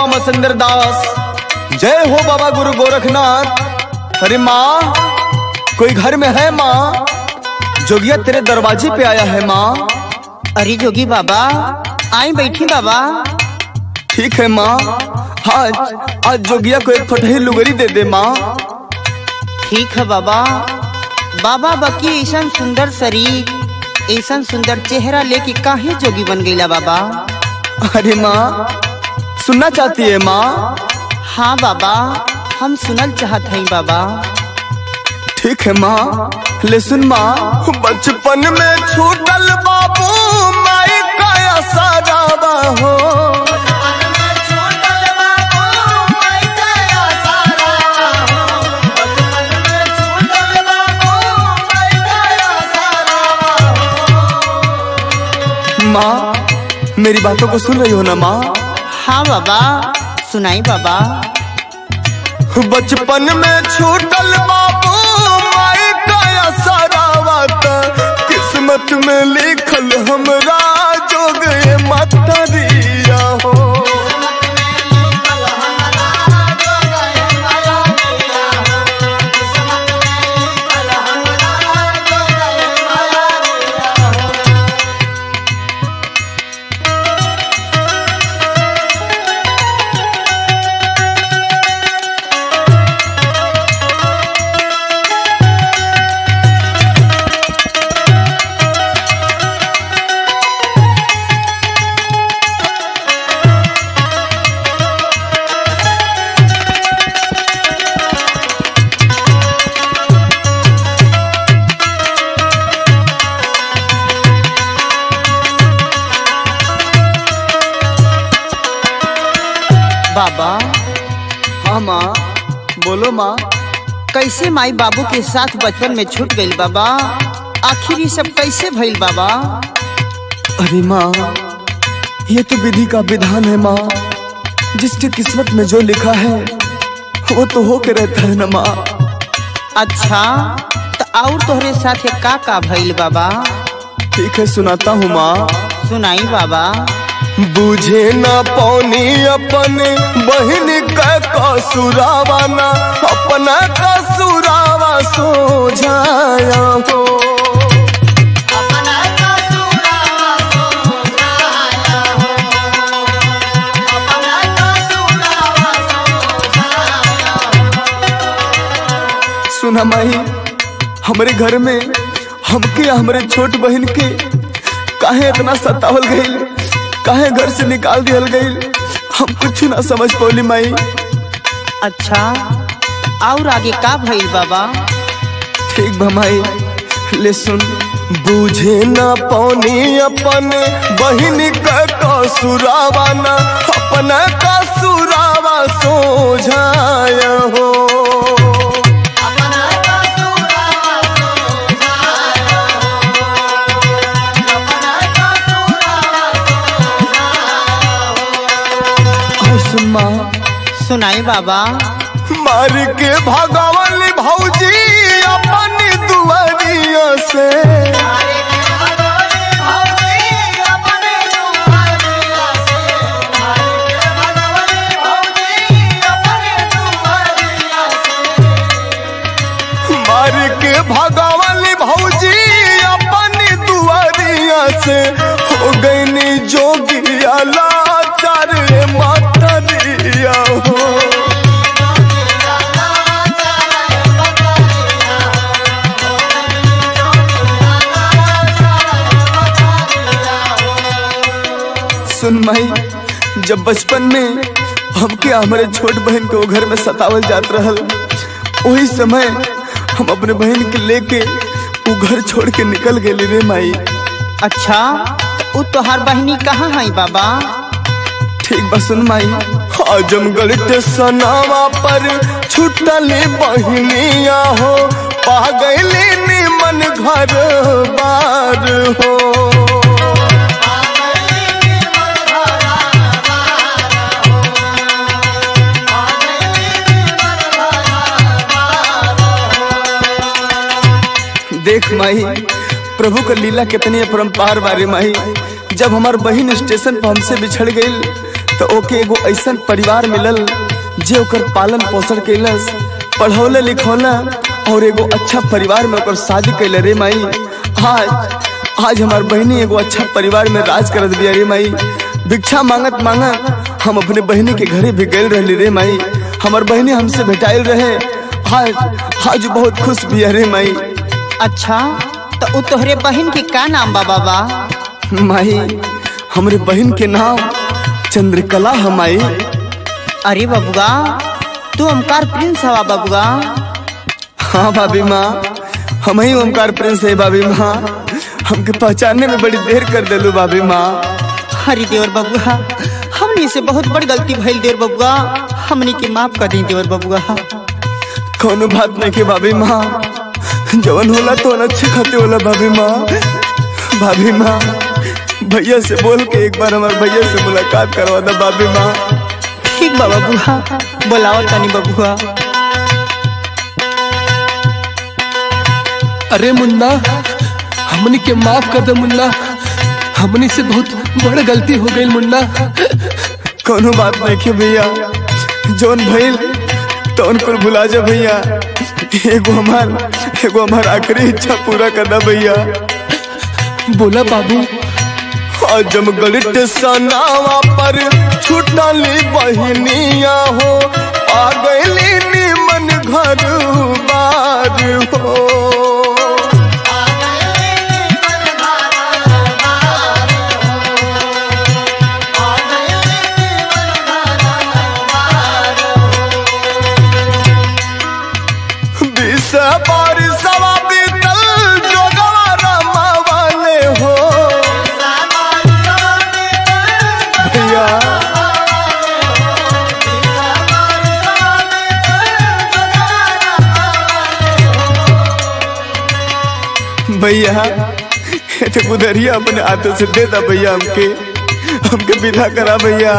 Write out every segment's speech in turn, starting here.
मसंदर दास जय हो बाबा गुरु गोरखनाथ अरे माँ कोई घर में है माँ जोगिया तेरे दरवाजे पे आया है माँ अरे जोगी बाबा आई बैठी बाबा ठीक है माँ आज आज जोगिया को एक फटही लुगरी दे दे माँ ठीक है बाबा बाबा बकी ऐसा सुंदर शरीर ऐसा सुंदर चेहरा लेके काहे जोगी बन गईला बाबा अरे माँ सुनना चाहती है माँ हाँ बाबा हम सुनल चाहत हई बाबा ठीक है माँ ले सुन माँ बचपन में छूटल बाबू माई का सारा हो माँ मेरी बातों को सुन रही हो ना माँ हाँ बाबा सुनाई बाबा बचपन में छूटल बाबू माई का सरावत किस्मत में लिखल हमरा जोग मतरिया हो बाबा हाँ माँ बोलो माँ कैसे माई बाबू के साथ बचपन में छूट गई बाबा आखिर ये सब कैसे भइल बाबा अरे माँ ये तो विधि का विधान है माँ जिसके किस्मत में जो लिखा है वो तो होके रहता है ना माँ अच्छा तो और तोहरे साथ का का भइल बाबा ठीक है सुनाता हूँ माँ सुनाई बाबा बुझे न पौनी अपने बहन का कसुरावा ना अपना कसुरावा सो जाया हो सुना माही हमारे घर में हमके या हमारे छोट बहन के काहे इतना सतावल गईल काहे घर से निकाल दियल गईल हम कुछ ना समझ पौली माई अच्छा और आगे का भइल बाबा ठीक बा माई ले सुन बूझे ना पौनी अपन बहन का कसुरावा ना अपना कसुरावा सो जाया हो और सुन माँ सुनाई बाबा मार के भगवान भौजी अपन दुआरिया से मार के भगवान भौजी अपन दुआरिया से हो गई जोगिया लाचार मातरिया हो सुन माई जब बचपन में हमके हमारे छोट बहन को घर में सतावल जात रहल वही समय हम अपने बहन के लेके वो घर छोड़ के निकल गए रे माई अच्छा तो उ तोहार बहनी कहाँ है बाबा ठीक बा सुन माई आजमगढ़ के सनावा पर छुटली बहनिया हो पा गईली निमन घर बार हो देख माही प्रभु का लीला कितनी अपरंपार बारे माही जब हमार बहन स्टेशन पर हमसे बिछड़ गई तो ओके एगो ऐसन परिवार मिलल जे ओकर पालन पोषण कैलस पढ़ौले लिखौला और एगो अच्छा परिवार में ओकर शादी कैले रे माई आज आज हमार बहनी एगो अच्छा परिवार में राज करत बिया रे माई भिक्षा मांगत मांगत हम अपने बहनी के घरे भी गए रहली रे माई हमार बहनी हमसे भेटाइल रहे आज आज बहुत खुश बिया रे माई अच्छा तो उ तोहरे बहन के का नाम बा बाबा माई हमरे बहन के नाम चंद्रकला है माई अरे बबुआ तू ओमकार प्रिंस हवा बबुआ हाँ भाभी माँ हम ही ओमकार प्रिंस है भाभी माँ हमके पहचानने में बड़ी देर कर दिलू भाभी माँ हरी देवर बबुआ हमनी से बहुत बड़ गलती भइल देवर बबुआ हमनी के माफ कर दी देवर बबुआ कोनो बात नहीं के भाभी माँ जवन होला तो अच्छे खाते होला भाभी माँ भाभी माँ भैया से बोल के एक बार हमारे भैया से मुलाकात करवा दो भाभी माँ ठीक बा बबुआ बोलाओ तनी बबुआ अरे मुन्ना हमनी के माफ कर दे मुन्ना हमनी से बहुत बड़ गलती हो गई मुन्ना कोनो बात नहीं के भैया जौन भइल तो उनको भुला जा भैया एगो हमार एगो हमार आखिरी इच्छा पूरा करना भैया बोला बाबू आज जब गलित सनावा पर छुटली बहनिया हो आ गईली निमन घर बार हो बीस बार सवा बीतल जोगवा रमावाले हो भैया भैया ये तो गुदरिया अपने हाथों से दे दा भैया हमके हमके विदा करा भैया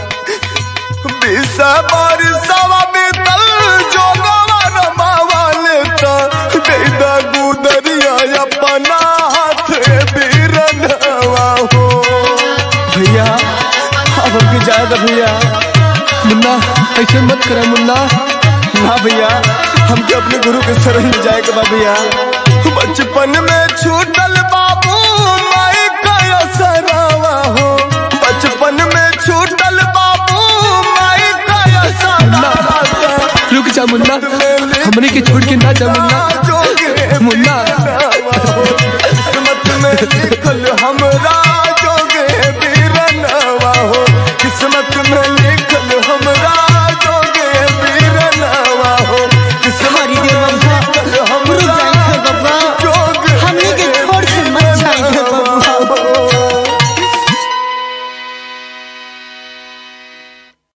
बीसा बार सवा बीतल जोगवा रमावाले ता दे दा गुदरिया अपना हाथ बीरनवा हो भैया अब हमके जाए दा भैया मुन्ना ऐसे मत करा मुन्ना ना भैया हमके अपने गुरु के शरण में जाए के बा भैया बचपन में छूटल बाबू माई का सरावा हो बचपन में छूटल बाबू माई का सरावा रुक जा मुन्ना हमनी के छोड़ के ना जा मुन्ना मुन्ना किस्मत में लिखल हमरा